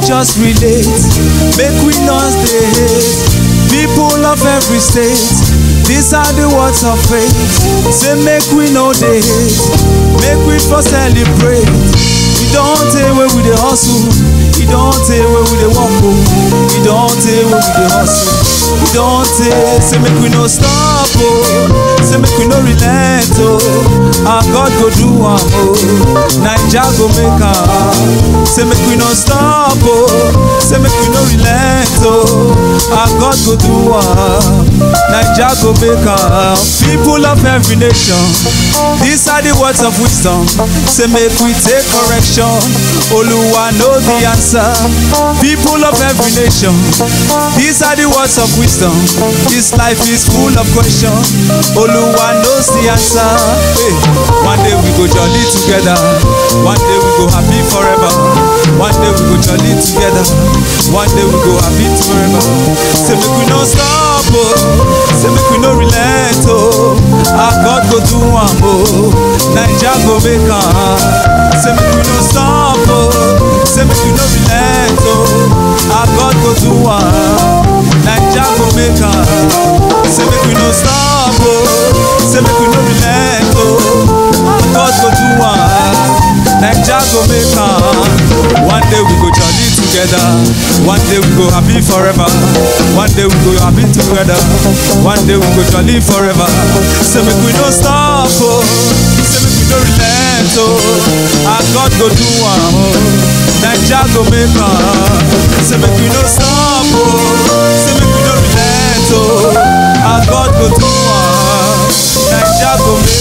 just relate make we not dey hate people of every state these are the words of faith say make we no dey hate make we for celebrate e don tey wey we dey hustle e don tey wey we dey work o e don tey wey we dey hustle e don tey say make we no stop o say make we no relent o our god go do am o naija go make am say make we no stop o say make we no relent o our god go do am naija go make am people of every nation these are the words of wisdom say make we take correction oluwa know the answer people of every nation these are the words of wisdom this life is full of question oluwa knows the answer hey, one day we go jolly together one day we go happy forever one day we go jolly together one day we go happy forever say make we no stop o say make we no relent o our god go do am o naija go make am say make we no stop o say make we no relent o our god go do am naija go make am say make we no stop o say make we no relent o our god go do am naija go make am one day we go jolly together one day we go happy forever one day we go happy together one day we go jolly forever say make we no stop o say make we no relent o our god go do am o naija go make am say make we no stop o say make we no relent o our god go do am naija go make